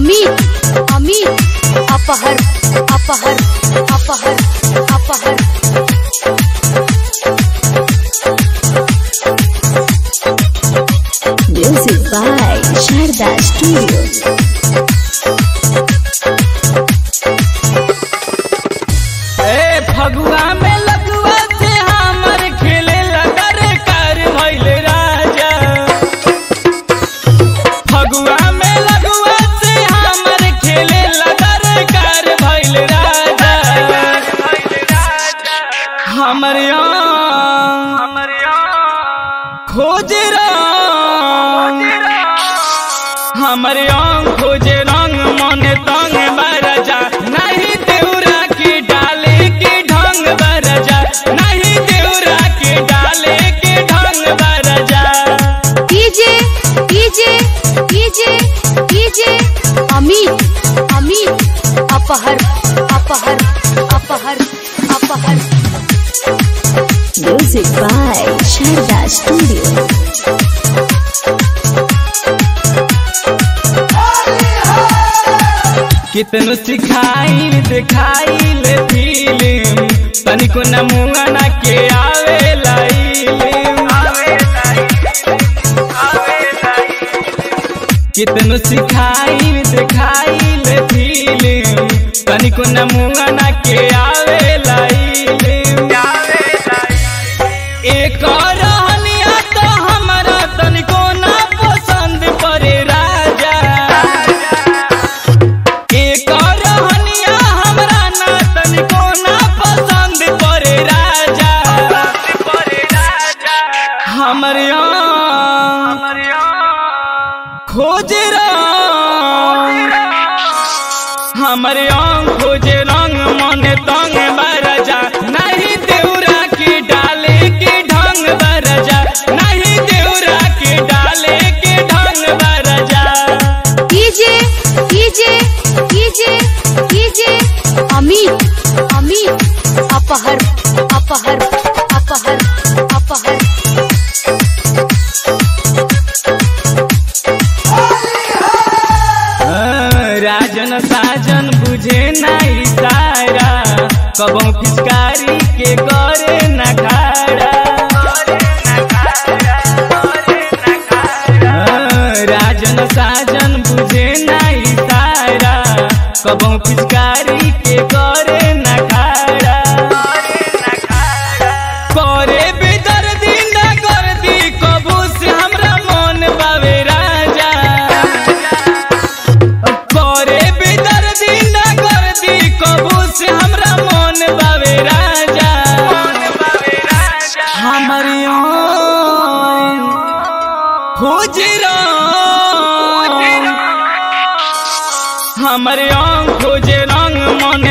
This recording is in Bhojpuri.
अमित अमित अपहर अपहर अपहर अपहर Music by Sharda Studio. ए फगुआ में लगुआ से हमर खेले लगर कर भइल राजा फगुआ में लगुआ से हमर खेले लगर कर भइल राजा हमर हमर खोज रंग हमर अंग खोजे रंग मन तंग बरजा नहीं देउरा के डाले के ढंग बरजा नहीं देउरा के डाले के ढंग बरजा DJ DJ DJ DJ Amit Amit अपहर अपहर अपहर अपहर Music by Sharda Studio. कितनो सिखाई दिखाइल फिल्म तनिको नमुआ ना के आवे कितनो सिखाई दिखाइल फिल्म तनिको नमुआ ना के आवे एक रहनिया तो हमरा तनिको ना पसंद पड़े राजा एक रहनिया हमरा ना तनिको ना पसंद पड़े राजा हमर खोज रंग हमर अंग खोज रंग मन तंग बरजा नहीं देउरा के डाले के ढंग बरजा नहीं देउरा के डाले के ढंग बरजा DJ DJ DJ DJ Amit Amit अपहर अपहर अपहर अपहर राजन साजन बुझे नहीं सारा कबो पिचकारी के करे न खाड़ा राजन साजन बुझे नहीं सारा कबो पिचकारी के करे न खाड़ा करे बेदर्दी न कर दी कबू से हमरा मन बावे राजा करे बेदर्दी न कर दी कबू से हमरा मन बावे राजा हमर अंग खोज रंग हमर अंग खोज रंग मन